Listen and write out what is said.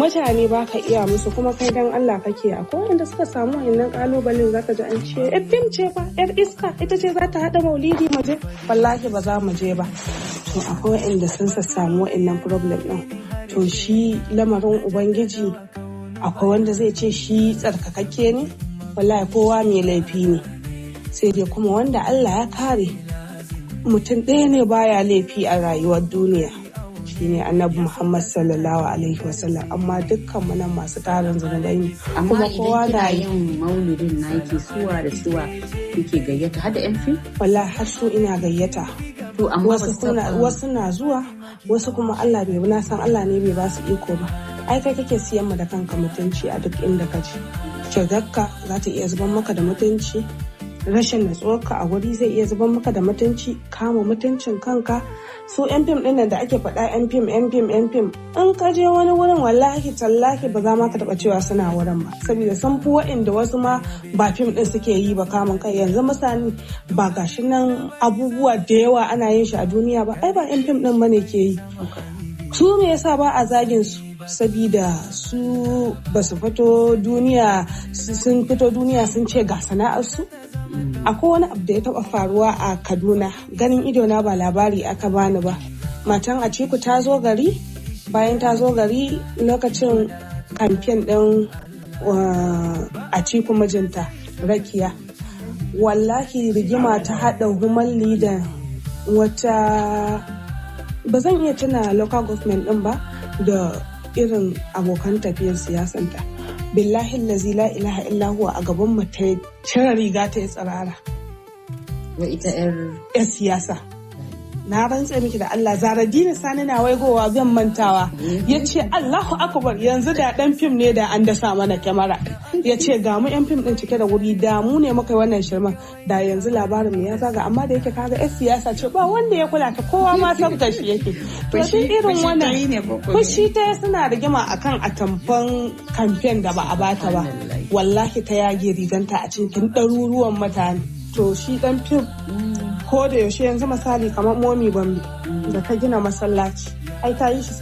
mutane ba ka iya musu kuma kai dan Allah kake akwai wanda suka samu wannan kalubalen zaka ji an ce yar fim ce fa yar iska ita ce za ta hada maulidi mu je wallahi ba za mu je ba to akwai wanda sun samu wa'annan problem din to shi lamarin ubangiji akwai wanda zai ce shi tsarkakakke ne wallahi kowa mai laifi ne sai dai kuma wanda Allah ya kare mutum ɗaya ne baya laifi a rayuwar duniya shine annabi Muhammad sallallahu alaihi wasallam amma dukkan mu nan masu tarin zunubai ne amma idan kina yin maulidin na yake suwa da suwa yake gayyata har da yan fim wallahi har su ina gayyata to amma wasu na zuwa wasu kuma Allah bai na san Allah ne bai ba su iko ba ai kai kake siyan mu da kanka mutunci a duk inda ka je shigarka za ta iya zuban maka da mutunci rashin natsuwarka a wuri zai iya zuban maka da mutunci kama mutuncin kanka su yan fim ɗin da ake faɗa yan fim yan fim yan fim in ka je wani wurin wallahi tallahi ba za ma ka taɓa cewa suna wurin ba saboda sun fi wa'inda wasu ma ba fim ɗin suke yi ba kamun kai yanzu misali ba gashi nan abubuwa da yawa ana yin shi a duniya ba ai ba yan fim ɗin bane ke yi su me yasa ba a zagin su sabida su ba su fito duniya sun fito duniya sun ce ga sana'arsu akwai wani abu da ya taba faruwa a kaduna ganin idona ba labari aka bani ba matan a ciku ta zo gari bayan ta zo gari lokacin kamfen ɗin a ciku mijinta rakiya wallahi rigima ta haɗa human da wata ba zan iya tuna local government ɗin ba da irin abokan tafiyar siyasanta billahi lazi la ilaha illa huwa a gaban mu ta cire riga ta yi tsirara wa ita yar siyasa na rantse miki da Allah zaradini sani na waigowa zan mantawa ya ce Allahu akbar yanzu da dan fim ne da an dasa mana kyamara ya ce ga mu yan fim din cike da wuri da mu ne muka wannan shirman da yanzu labarin mu ya zaga amma da yake kaga yan siyasa ce ba wanda ya kula ta kowa ma san shi yake to shi irin wannan fushi ta suna rigima akan atamfan kamfen da ba a bata ba wallahi ta yage riganta a cikin ɗaruruwan mutane to shi dan fim ko da yaushe yanzu misali kamar momi bambi da ta gina masallaci ai ta yi shi